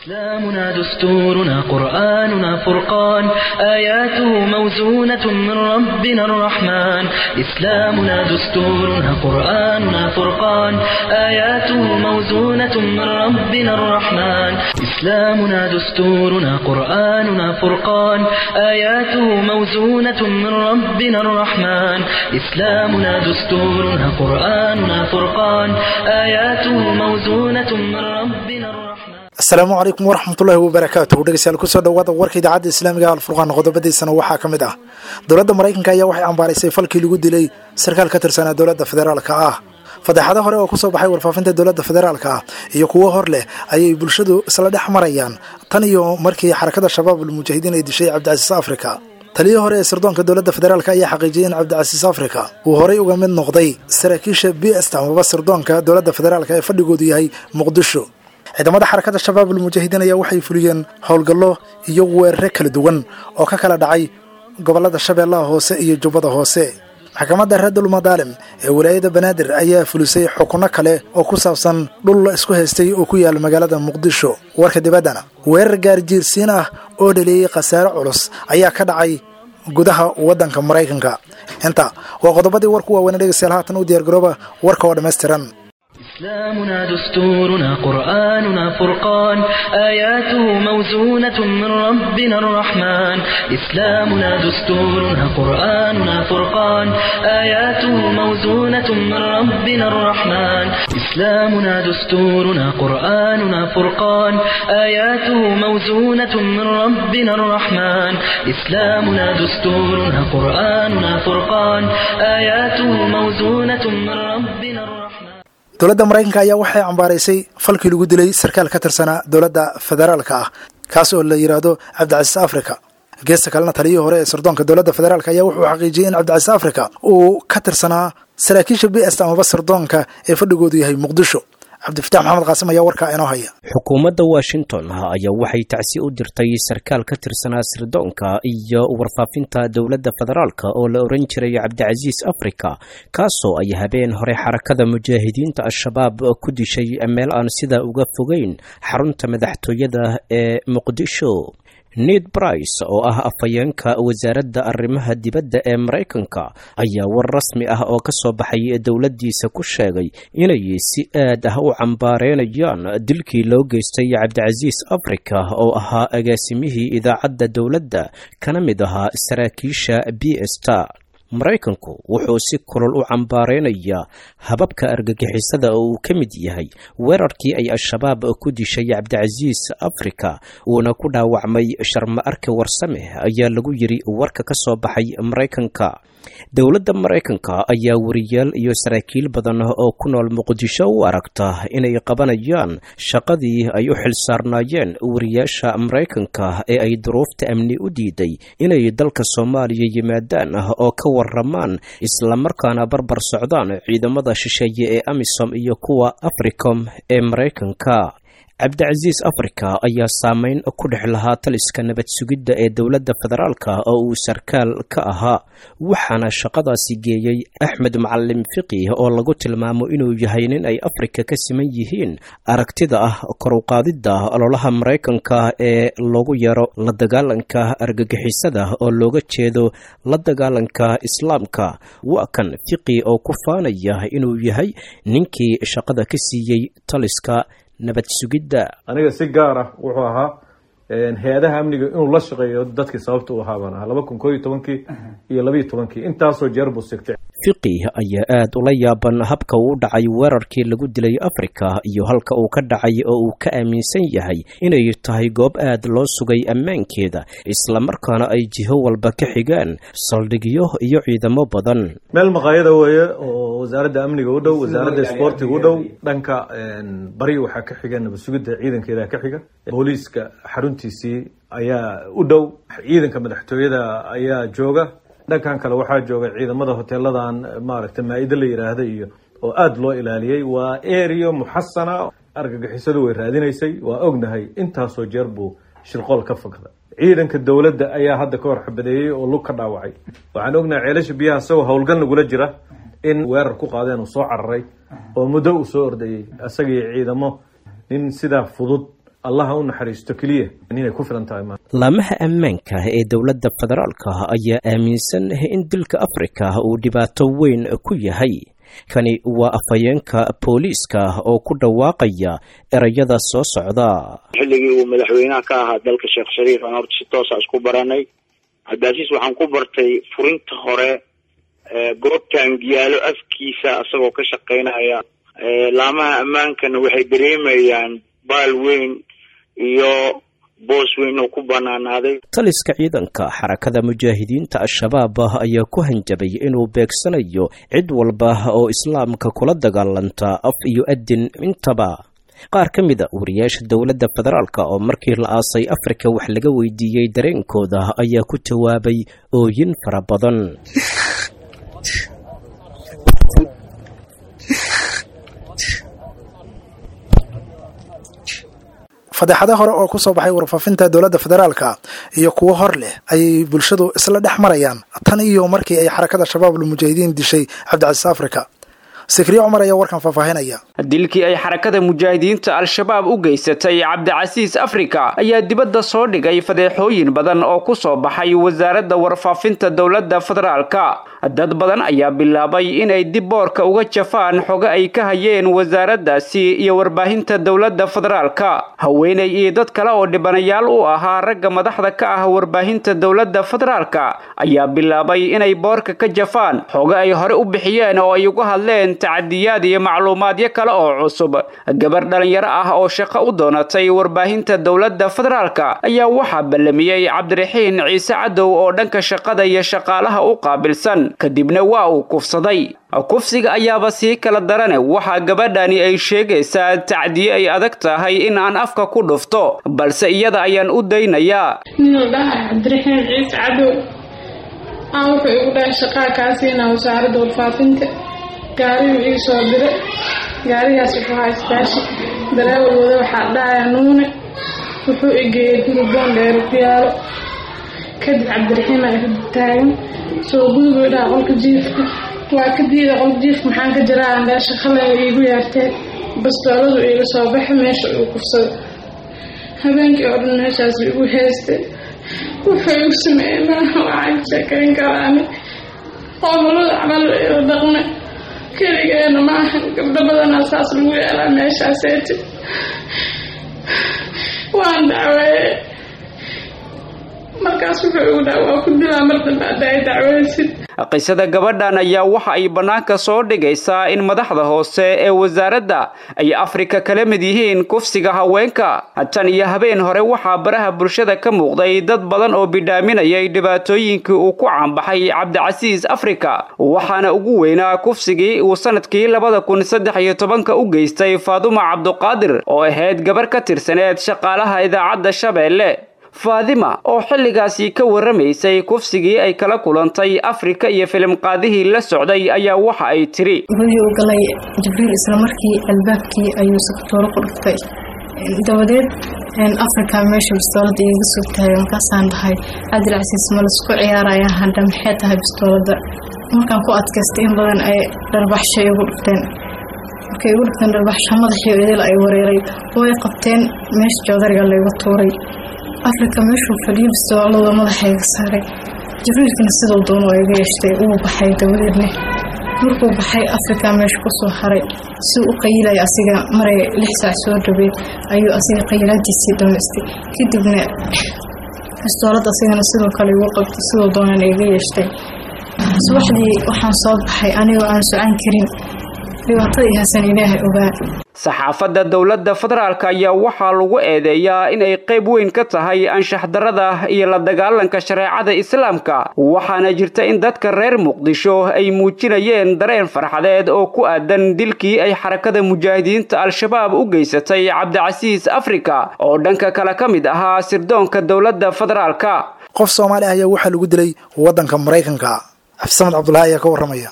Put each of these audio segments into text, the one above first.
إسلامنا دستورنا قرآننا فرقان آياته موزونة من ربنا الرحمن إسلامنا دستورنا قرآننا فرقان آياته موزونة من ربنا الرحمن إسلامنا دستورنا قرآننا فرقان آياته موزونة من ربنا الرحمن إسلامنا دستورنا قرآننا فرقان آياته موزونة من ربنا الرحمن asalaamu calaykum waraxmatullaahi wabarakaatuh dhegeystayaal kusoo dhawaada warka idaacadda islaamiga alfurqaan qodobadiisana waxaa ka mid ah dowladda maraykanka ayaa waxay cambaaraysay falkii lagu dilay sarkaal ka tirsanaa dowladda federaalka ah fadeexado hore oo kusoo baxay warfaafinta dowladda federaalka ah iyo kuwo hor leh ayay bulshadu isla dhex marayaan tan iyo markii xarakada shabaab almujaahidiin ay dishay cabdicasiis afrika taliyii hore ee sirdoonka dowladda federaalk ayaa xaqiijiyay in cabdicasiis afrika uu horey uga mid noqday saraakiisha b st amaba sirdoonka dowladda federaalk ee fadhigoodu yahay muqdisho ciidamada xarakada shabaab almujaahidiin ayaa waxay fuliyeen howlgallo iyo weerare kala duwan oo ka kala dhacay gobollada shabeellaha hoose iyo jubbada hoose maxkamadda reerdul madaalim ee walaayada banaadir ayaa fulisay xukunno kale oo ku saabsan dhul la isku haystay oo ku yaala magaalada muqdisho warka dibaddana weerar gaarjiirsiin ah oo dhaleeyey khasaare culus ayaa ka dhacay gudaha waddanka maraykanka inta waa qodobadii warku waaweyn dhegeystayaal haatan u diyaargarooba warka oo dhammaystiran إسلامنا دستورنا قرآننا فرقان آياته موزونة من ربنا الرحمن إسلامنا دستورنا قرآننا فرقان آياته موزونة من ربنا الرحمن إسلامنا دستورنا قرآننا فرقان آياته موزونة من ربنا الرحمن إسلامنا دستورنا قرآننا فرقان آياته موزونة من ربنا الرحمن dowladda maraykanka ayaa waxay cambaaraysay falkii lagu dilay sarkaal ka tirsanaa dowladda federaalka ah kaas oo la yidhaahdo cabdicasiis afrika geesta kalena taliyihii hore ee sirdoonka dowladda federaalk ayaa wuxuu xaqiijiyey in cabdicasiis afrika uu ka tirsanaa saraakiisha b st amaba sirdoonka ee fadhigoodu yahay muqdisho cabdifatax maxamed qaasim ayaa warkaa inoo haya xukuumadda washington ayaa waxay tacsi u dirtay sarkaal ka tirsanaa sirdoonka iyo warfaafinta dowladda federaalka oo la oran jiray cabdicasiis afrika kaasoo ay habeen hore xarakada mujaahidiinta al-shabaab ku dishay meel aan sidaa uga fogeyn xarunta madaxtooyada ee muqdisho ned brice oo ah afhayeenka wasaaradda arrimaha dibadda ee maraykanka ayaa war rasmi ah oo ka soo baxay dowladdiisa ku sheegay inay si aad ah u cambaareynayaan dilkii loo geystay cabdicasiis afrika oo ahaa agaasimihii idaacadda dowladda kana mid ahaa saraakiisha b sta maraykanku wuxuu si kulol u cambaareynayaa hababka argagixisada oo uu ka mid yahay weerarkii ay al-shabaab ku dishay cabdicasiis afrika uuna ku dhaawacmay sharma arke warsame ayaa lagu yiri warka ka soo baxay maraykanka dowladda maraykanka ayaa wariyaal iyo saraakiil badan oo ku nool muqdisho u aragta inay qabanayaan shaqadii ay u xilsaarnaayeen wariyaasha maraykanka ee ay duruufta amni u diiday inay dalka soomaaliya yimaadaan oo ka waramaan islamarkaana barbar socdaan ciidamada shisheeye ee amisom iyo kuwa africom ee maraykanka cabdicasiis afrika ayaa saameyn ku dhex lahaa taliska nabad sugidda ee dowladda federaalka oo uu sarkaal ka ahaa waxaana shaqadaasi geeyey axmed macalim fiqi oo lagu tilmaamo inuu yahay nin ay afrika ka siman yihiin aragtida ah koruqaadidda ololaha maraykanka ee lagu yaro la dagaalanka argagixisada oo looga jeedo la dagaalanka islaamka waa kan fiqi oo ku faanaya inuu yahay ninkii shaqada ka siiyey taliska nabad sugidda aniga si gaar ah wuxuu ahaa hay-adaha amniga inuu la shaqeeyo dadkii sababta u ahaa baan ahaa laba kun koo iyo tobankii iyo labaiyo tobankii intaasoo jeer buu sigtay fiqi ayaa aad ula yaaban habka uu dhacay weerarkii lagu dilay afrika iyo halka uu ka dhacay oo uu ka aaminsan yahay inay tahay goob aad loo sugay ammaankeeda islamarkaana ay jiho walba ka xigaan saldhigyo iyo ciidamo badan meel maqaayada weeye oo wasaaradda amniga u dhow wasaaradda isboortiga u dhow dhanka bari waxaa ka xiga nabad sugidda ciidankeeda ka xiga booliiska xaruntiisii ayaa u dhow ciidanka madaxtooyada ayaa jooga dhankan kale waxaa jooga ciidamada hoteeladan maaragtay maa-ida la yidhaahda iyo oo aada loo ilaaliyey waa area muxasana argagixisadu way raadinaysay waa ognahay intaasoo jeer buu shirqool ka fakda ciidanka dowladda ayaa hadda ka hor xabadeeyey oo lug ka dhaawacay waxaan ognahay ceelasha biyaha isagoo howlgal nagula jira in weerar ku qaadeen uu soo cararay oo muddo uu soo ordayey isagii ciidamo nin sidaa fudud allah ha u naxariisto keliya inay ku filan tahay ma laamaha ammaanka ee dowladda federaalka ayaa aaminsan in dilka afrika uu dhibaato weyn ku yahay kani waa afhayeenka booliiska oo ku dhawaaqaya erayada soo socda xilligii uu madaxweynaha ka ahaa dalka sheekh shariif aan horta si toosa isku baranay cabdicaziis waxaan ku bartay furinta hore goobtan giyaalo afkiisa isagoo ka shaqaynaya laamaha ammaankana waxay dareemayaan baal weyn iyo boos weyn oo ku banaanaaday taliska ciidanka xarakada mujaahidiinta al-shabaab ayaa ku hanjabay inuu beegsanayo cid walba oo islaamka kula dagaalanta af iyo adin intaba qaar ka mid a wariyaasha dowladda federaalk oo markii la aasay afrika wax laga weydiiyey dareenkooda ayaa ku jawaabay ooyin fara badan fadeexado hore oo ku soo baxay warfaafinta dowladda federaalka iyo kuwo hor leh ayay bulshadu isla dhex marayaan tan iyo markii ay xarakada shabaab almujaahidiin dishay cabdicasiis afrika sikriye cumar ayaa warkan faahfaahinaya dilkii ay xarakada mujaahidiinta al-shabaab u geysatay cabdicasiis afrika ayaa dibadda soo dhigay fadeexooyin badan oo ku soo baxay wasaaradda warfaafinta dowladda federaalka dad badan ayaa bilaabay inay dib boorka uga jafaan xogo ay ka hayeen wasaaraddaasi iyo warbaahinta dowladda federaalka haweenay iyo dad kale oo dhibanayaal u ahaa ragga madaxda ka ah warbaahinta dowladda federaalka ayaa bilaabay inay boorka ka jafaan xogo ay hore u bixiyeen oo ay uga hadleen tacadiyaad iyo macluumaadyo kale oo cusub gabar dhalinyaro ah oo shaqo u doonatay warbaahinta dowladda federaalka ayaa waxaa ballamiyey cabdiraxiin ciise cadow oo dhanka shaqada iyo shaqaalaha u qaabilsan kadibna waa uu kufsaday kufsiga ayaaba sii kala darane waxaa gabadhani ay sheegaysaa tacdiye ay adag tahay in aan afka ku dhufto balse iyada ayaan u daynayaa ninuu dhahay cabdiraxiin ciise cadow aan wuxuu igu dhahay shaqaa kaasiina wasaaradda warfaafinta gaariyuu ii soo diray gaarigaas wuxuu haa isbaashi dareewal wada waxaa dhahaya nuune wuxuu igeeyey gurigoon dheero ku yaalo kadib cabdiraxiima igu taagan soo gudubuu dhaha qolka jiifka waa ka diida qolka jiifka maxaan ka jiraa meesha khalaya iigu yeerteen bastooladu iiga soo baxa meesha uu kufsado habeenkii oo dhan meeshaas igu heystay wuxuu igu sameeyey maaha waxaan sheekayn karaani qoomulada camal ila dhaqme keligeena maahan gabdho badanaa saas lagu yeelaa meeshaaseeti waan dacweeye markaas wuxuu igu dhaha waa ku dilaa mar dambe hadda ay dacweysid qisada gabadhan ayaa waxa ay bannaanka soo dhigaysaa in madaxda hoose ee wasaaradda ay afrika kala mid yihiin kufsiga haweenka tan iyo habeen hore waxaa baraha bulshada ka muuqday dad badan oo bidhaaminayay dhibaatooyinkii uu ku caanbaxay cabdicasiis afrika waxaana ugu weynaa kufsigii uu sanadkii labada kun saddex iyo tobanka u geystay faaduma cabduqaadir oo ahayd gabar ka tirsaneed shaqaalaha idaacadda shabeelle faadima oo xilligaasi ka warramaysay kufsigii ay kala kulantay afrika iyo filimqaadihii la socday ayaa waxa ay tiri gudihii u galay jibriil isla markii albaabkii ayuu sakatooro ku dhuftay dabadeed afrika meesha bistoolada iiga soo taagay markaasaan dhahay cabdilcasiis ma laisku ciyaaraya hadha maxay tahay bistoolada markaan ku adkaystay in badan ay dharbaxsha igu dhufteen markay igu dhufteen dharbaxsha madaxii idil ay wareeray way qabteen meesha joodariga laygu tuuray afrika meeshuu fadhiyo bistoolada madaxayga saaray jibriilkana siduu doono oo iga yeeshtay uu baxay dabadeedne markuu baxay afrika meesha kusoo haray siduu u qayilaya asiga maray lix saac soo dhaweyd ayuu asiga qayilaadiisii dhamaystay kadibna bistoolad asigana sidoo kale igu qabtay siduu doonana iga yeeshtay subaxdii waxaan soo baxay anigoo aan socon karin dhibaatadii hasan ilaahay ogaa saxaafadda dowladda federaalk ayaa waxaa lagu eedeeyaa inay qayb weyn ka tahay anshax darada iyo la dagaalanka shareecada islaamka waxaana jirta in dadka reer muqdisho ay muujinayeen dareen farxadeed oo ku aadan dilkii ay xarakada mujaahidiinta al-shabaab u geysatay cabdicasiis afrika oo dhanka kale ka mid ahaa sirdoonka dowladda federaalka qof soomaali ah ayaa waxaa lagu dilay waddanka maraykanka xafsamad cabdulahi ayaa ka warramaya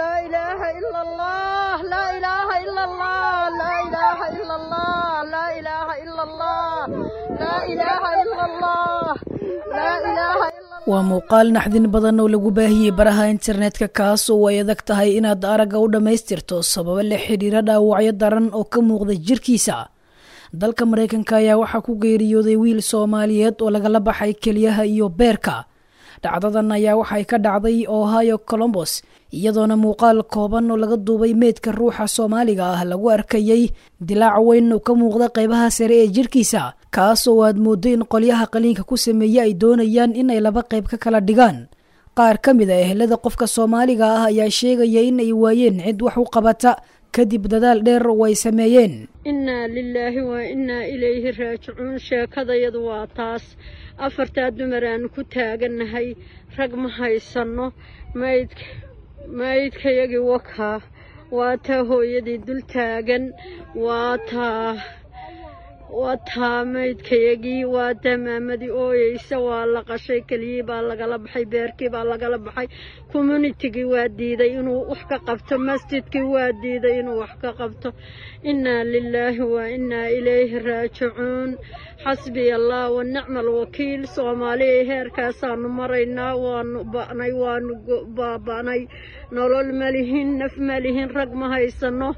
waa muuqaal naxdin badan oo lagu baahiyey baraha internetka kaas oo ay adag tahay inaad aragga u dhammaystirto sababo la xidhiira dhaawacyo daran oo ka muuqda jirkiisa dalka maraykanka ayaa waxaa ku geeriyooday wiil soomaaliyeed oo lagala baxay keliyaha iyo beerka dhacdadan ayaa waxay ka dhacday ohio colombos iyadoona muuqaal kooban oo laga duubay meydka ruuxa soomaaliga ah lagu arkayey dilaac weyn oo ka muuqda qaybaha sare ee jirkiisa kaas oo aad mooddo in qolyaha qaliinka ku sameeye ay doonayaan in ay laba qayb ka kala dhigaan qaar ka mid a ehelada qofka soomaaliga ah ayaa sheegaya in ay waayeen cid wax u qabata kadib dadaal dheer oo ay sameeyeen innaa lilaahi waa innaa ilayhi raajicuun sheekadayadu waa taas afartaa dumar aanu ku taagannahay rag ma haysanno maydka maydkayagii wakaa waa taa hooyadii dul taagan waa taa waa taa maydkayagii waa taa maamadii ooyeysa waa la qashay keliyii baa lagala baxay beerkii baa lagala baxay communitigii waa diiday inuu wax ka qabto masjidkii waa diiday inuu wax ka qabto innaa lilaahi waa innaa ilayhi raajicuun xasbiya allah wa nicma alwakiil soomaaliya heerkaasaanu maraynaa waanu ba'nay waanu baaba'nay nolol ma lihin naf ma lihin rag ma haysanno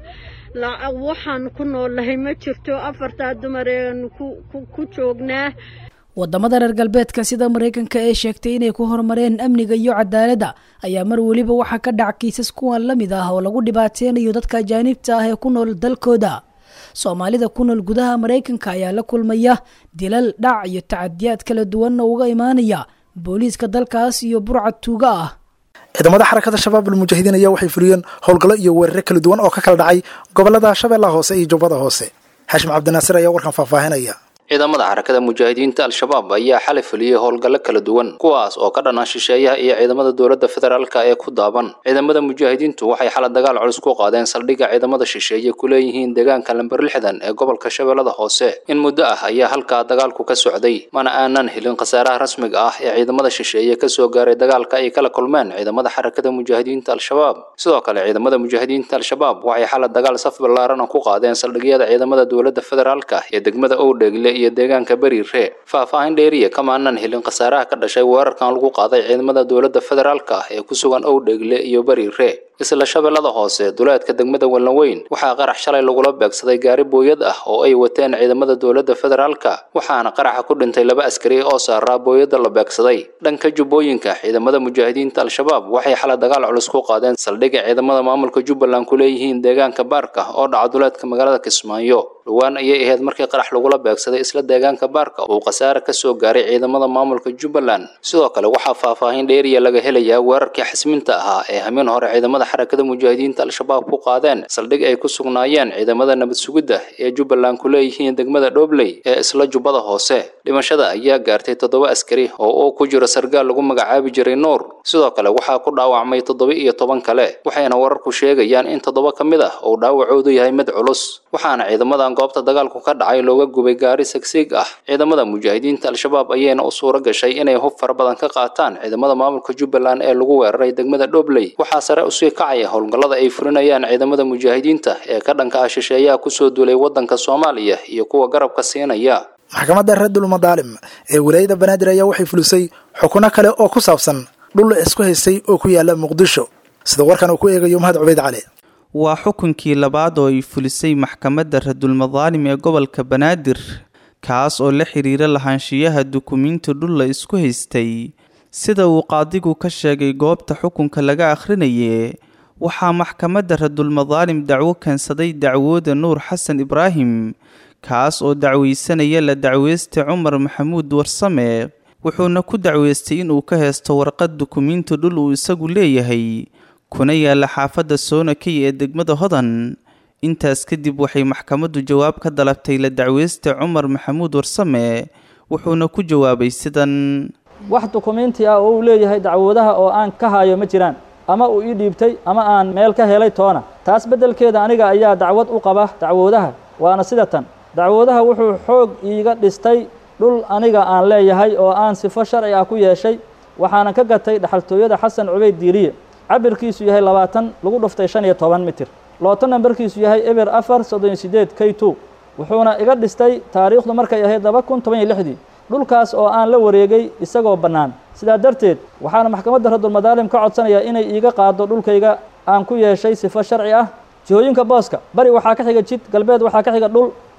waxaan ku noolnahay ma jirto afartaa dumar eeanu ku joognaa wadamada reer galbeedka sida maraykanka ee sheegtay inay ku horumareen amniga iyo cadaaladda ayaa mar weliba waxaa ka dhac kiisas kuwan la mid ah oo lagu dhibaateynayo dadka ajaanibta ah ee ku nool dalkooda soomaalida ku nool gudaha maraykanka ayaa la kulmaya dilal dhac iyo tacadiyaad kala duwan oo uga imaanaya booliiska dalkaas iyo burcad tuuga ah ciidamada xarakada shabaab almujaahidiin ayaa waxay fuliyeen howlgallo iyo weerare kala duwan oo ka kala dhacay gobolada shabeellaha hoose iyo jubbada hoose xashim cabdinaasir ayaa warkan faahfaahinaya ciidamada xarakada mujaahidiinta al-shabaab ayaa xalay fuliyey howlgallo kala duwan kuwaas oo ka dhanaa shisheeyaha iyo ciidamada dowladda federaalka ee ku daaban ciidamada mujaahidiintu waxay xala dagaal culus ku qaadeen saldhigga ciidamada shisheeye ku leeyihiin deegaanka lamber lixdan ee gobolka shabeellada hoose in muddo ah ayaa halkaa dagaalku ka socday mana aanan helin khasaaraha rasmiga ah ee ciidamada shisheeye kasoo gaaray dagaalka ay kala kulmeen ciidamada xarakada mujaahidiinta al-shabaab sidoo kale ciidamada mujaahidiinta al-shabaab waxay xala dagaal saf ballaarana ku qaadeen saldhigyada ciidamada dowladda federaalka ee degmada owdheegle iyo deegaanka beriire faahfaahin dheeriya kamaanan helin khasaaraha ka dhashay weerarkan lagu qaaday ciidamada dowladda federaalka ee ku sugan owdheegle iyo beriire isla shabeellada hoose duleedka degmada wallanweyn waxaa qarax shalay lagula beegsaday gaari booyad ah oo ay wateen ciidamada dowladda federaalka waxaana qaraxa ku dhintay laba askari oo saaraa booyadda la beegsaday dhanka jubbooyinka ciidamada mujaahidiinta al-shabaab waxay xalay dagaal culus ku qaadeen saldhigga ciidamada maamulka jubbaland ku leeyihiin deegaanka baarka oo dhaca duleedka magaalada kismaayo dhowaan ayay ahayd markii qarax lagula beegsaday isla deegaanka baarka uu khasaare ka soo gaaray ciidamada maamulka jubbaland sidoo kale waxaa faahfaahin dheeriya laga helayaa weerarkii xasminta ahaa ee hameen hore ciidamada xarakada mujaahidiinta al-shabaab ku qaadeen saldhig ay ku sugnaayeen ciidamada nabad sugidda ee jubbaland ku leeyihiin degmada dhobley ee isla jubbada hoose dhimashada ayaa gaartay toddoba askari oo uu ku jiro sargaal lagu magacaabi jiray nuur sidoo kale waxaa ku dhaawacmay toddoba iyo toban kale waxayna wararku sheegayaan in toddoba ka mid ah uu dhaawacoodu yahay mid culus waxaana ciidamadan goobta dagaalku ka dhacay looga gubay gaari sagsiig ah ciidamada mujaahidiinta al-shabaab ayayna u suuro gashay inay hub fara badan ka qaataan ciidamada maamulka jubbaland ee lagu weeraray degmada dhobley waxaa sare usii kacaya howlgallada ay fulinayaan ciidamada mujaahidiinta ee ka dhanka ah shisheeyaha kusoo duulay waddanka soomaaliya iyo kuwa garabka siinaya maxkamadda reerdul madaalim ee wilaayada banaadir ayaa waxay fulisay xukuno kale oo ku saabsan dhul isku haystay oo ku yaala muqdisho sida warkan uu ku eegayo mahad cubeyd cali waa xukunkii labaad oo ay fulisay maxkamadda radulmadaalim ee gobolka banaadir kaas oo la xiriira lahaanshiyaha dukumiinti dhul la isku haystay sida uu qaadigu ka sheegay goobta xukunka laga akhrinaye waxaa maxkamadda radulmadaalim dacwo keensaday dacwooda nuur xasan ibraahim kaas oo dacweysanaya la dacweysta cumar maxamuud warsame wuxuuna ku dacweystay inuu ka heesto warqad dukumiinti dhul uu isagu leeyahay kuna yaalla xaafadda soonakey ee degmada hodan intaas kadib waxay maxkamaddu jawaab ka dalabtay la dacweysta cumar maxamuud warsame wuxuuna ku jawaabay sidan wax dukumiinti ah oo uu leeyahay dacwoodaha oo aan ka hayo ma jiraan ama uu ii dhiibtay ama aan meel ka helay toona taas beddelkeeda aniga ayaa dacwad u qaba dacwoodaha waana sida tan dacwoodaha wuxuu xoog iiga dhistay dhul aniga aan leeyahay oo aan sifo sharci ah ku yeeshay waxaanan ka gatay dhaxaltooyada xasan cubeyd diiriye cabirkiisu yahay labaatan lagu dhuftay shan iyo toban mitir looto nambarkiisu yahay eber afar soddon iyo sideed k two wuxuuna iga dhistay taariikhdu markay ahayd laba kun toban iyo lixdii dhulkaas oo aan la wareegay isagoo bannaan sidaa darteed waxaana maxkamadda radulmadaalim ka codsanayaa inay iiga qaado dhulkayga aan ku yeeshay sifo sharci ah jihooyinka booska bari waxaa ka xiga jid galbeed waxaa ka xiga dhul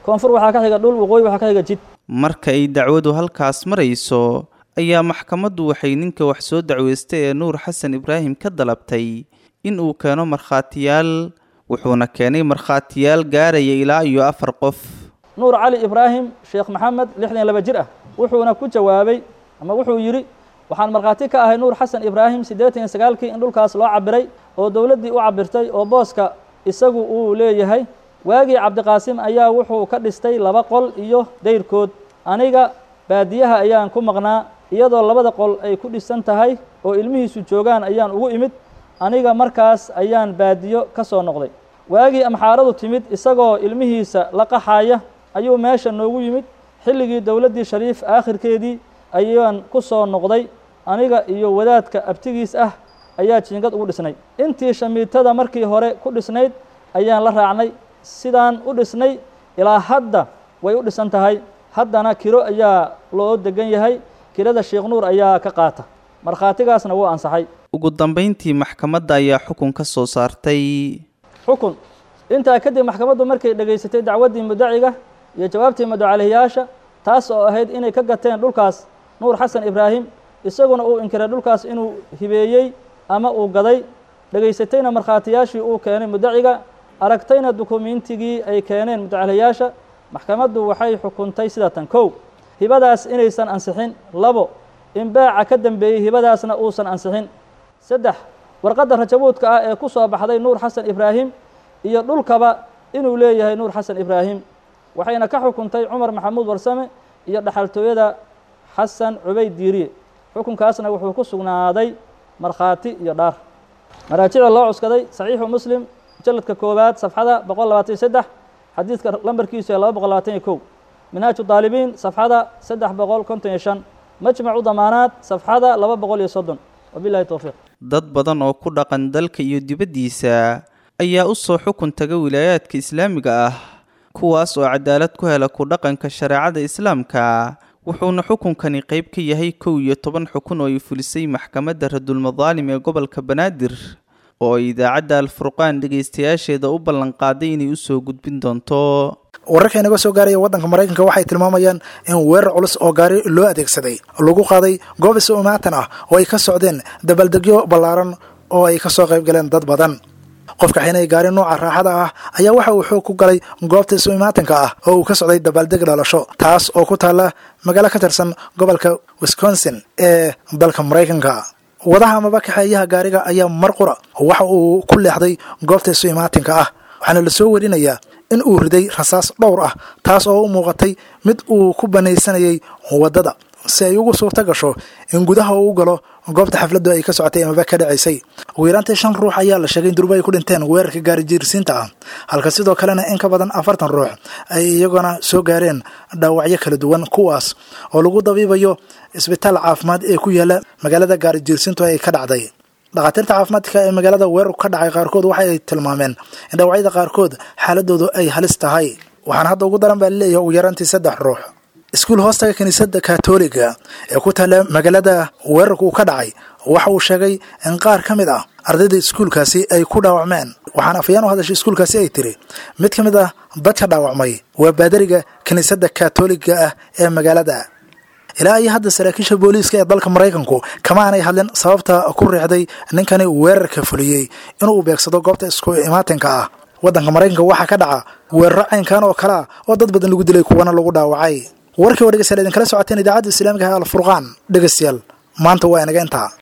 koonfur waxaa ka xiga dhul waqooyi waxaa ka xiga jid marka ay dacwadu halkaas marayso ayaa maxkamaddu waxay ninka wax soo dacweystay ee nuur xasan ibraahim ka dalabtay in uu keeno markhaatiyaal wuxuuna keenay markhaatiyaal gaaraya ilaa iyo afar qof nuur cali ibraahim sheekh maxamed lixdan laba jir ah wuxuuna ku jawaabay ama wuxuu yidhi waxaan markhaati ka ahay nuur xasan ibraahim siddeetan iyo sagaalkii in dhulkaas loo cabiray oo dowladdii u cabirtay oo booska isagu uu leeyahay waagii cabdiqaasim ayaa wuxuu ka dhistay laba qol iyo dayrkood aniga baadiyaha ayaan ku maqnaa iyadoo labada qol ay ku dhisan tahay oo ilmihiisu joogaan ayaan ugu imid aniga markaas ayaan baadiyo ka soo noqday waagii amxaaradu timid isagoo ilmihiisa la qaxaya ayuu meesha noogu yimid xilligii dowladdii shariif aakhirkeedii ayaan ku soo noqday aniga iyo wadaadka abtigiis ah ayaa jiingad ugu dhisnay intii shamiitada markii hore ku dhisnayd ayaan la raacnay sidaan u dhisnay ilaa hadda way u dhisan tahay haddana kiro ayaa loo degan yahay kirada sheekh nuur ayaa ka qaata markhaatigaasna wuu ansaxay ugu dambayntii maxkamadda ayaa xukun ka soo saartay xukun intaa kadib maxkamaddu markay dhegaysatay dacwaddii mudaciga iyo jawaabtii madocalihiyaasha taas oo ahayd inay ka gateen dhulkaas nuur xasan ibraahim isaguna uu inkiray dhulkaas inuu hibeeyey ama uu gaday dhegaysatayna markhaatiyaashii uu keenay mudaciga aragtayna dukumiintigii ay keeneen mudacaliyaasha maxkamaddu waxay xukuntay sida tan kow hibadaas inaysan ansixin labo in baaca ka dambeeyey hibadaasna uusan ansixin saddex warqadda rajabuudka ah ee ku soo baxday nuur xasan ibraahim iyo dhulkaba inuu leeyahay nuur xasan ibraahim waxayna ka xukuntay cumar maxamuud warsame iyo dhaxaltooyada xasan cubayd diiriye xukunkaasna wuxuu ku sugnaaday markhaati iyo dhaar maraajicda loo cuskaday saxiixu muslim mujalladka koowaad safxada boqol labaatan iyo saddex xadiidka lambarkiisu ee laba boqol labaatan iyo kow minhaaju daalibiin safxada saddex boqol konton iyo shan majmacu damaanaad safxada laba boqol iyo soddon wabilahi towfiiq dad badan oo ku dhaqan dalka iyo dibaddiisa ayaa u soo xukun taga wilaayaadka islaamiga ah kuwaas oo cadaalad ku hela ku dhaqanka shareecada islaamka wuxuuna xukunkani qayb ka yahay kow iyo toban xukun oo ay fulisay maxkamadda radulmadaalim ee gobolka banaadir oo ay idaacadda alfurqaan dhegaystayaasheeda u ballanqaaday inay usoo gudbin doonto wararka inaga soo gaaraya waddanka maraykanka waxay tilmaamayaan in weerar culus oo gaari loo adeegsaday lagu qaaday goob is-umaatan ah oo ay ka socdeen dabaaldegyo ballaaran oo ay ka soo qayb galeen dad badan qofka xinay gaari nooca raaxada ah ayaa waxa uu xoog ku galay goobta isu-imaatanka ah oo uu ka socday dabaaldeg dhalasho taas oo ku taalla magaalo ka tirsan gobolka wisconsin ee dalka maraykanka wadaha amaba kaxeeyaha gaariga ayaa mar qura waxa uu ku leexday goobta isu-imaatinka ah waxaana la soo warinayaa in uu riday rasaas dhowr ah taas oo u muuqatay mid uu ku banaysanayay waddada si ay ugu suurta gasho in gudaha uu galo goobta xafladdu ay ka socotay amaba ka dhacaysay ugu yaraantii shan ruux ayaa la sheegay in durba ay ku dhinteen weerarka gaari jiirsiinta ah halka sidoo kalena in ka badan afartan ruux ay iyaguna soo gaareen dhaawacyo kala duwan kuwaas oo lagu dabiibayo isbitaal caafimaad ee ku yaala magaalada gaari jiirsiintu ay ka dhacday dhakhaatiirta caafimaadka ee magaalada weerarku ka dhacay qaarkood waxa ay tilmaameen in dhaawacyada qaarkood xaaladoodu ay halis tahay waxaana hadda ugu daran baa laleeyahay ugu yaraantii saddex ruux iskuul hoostaga kiniisadda katoliga ee ku taalla magaalada weerarku uu ka dhacay waxa uu sheegay in qaar ka mid ah ardayda iskuulkaasi ay ku dhaawacmeen waxaana afayaan u hadashay iskuulkaasi ay tiri mid ka mid ah dadka dhaawacmay waa baadariga kiniisadda katoliga ah ee magaalada ilaa iyo hadda saraakiisha booliiska ee dalka maraykanku kama aanay hadlin sababta ku riixday ninkani weerarka fuliyey inuu beegsado goobta isku imaatinka ah waddanka maraykanka waxaa ka dhaca weeraro caynkan oo kalea oo dad badan lagu dilay kuwana lagu dhaawacay warkii oo dhegeystayaal idinkala socoteen idaacadda islaamiga ah alfurqaan dhegeystayaal maanta waa inaga intaa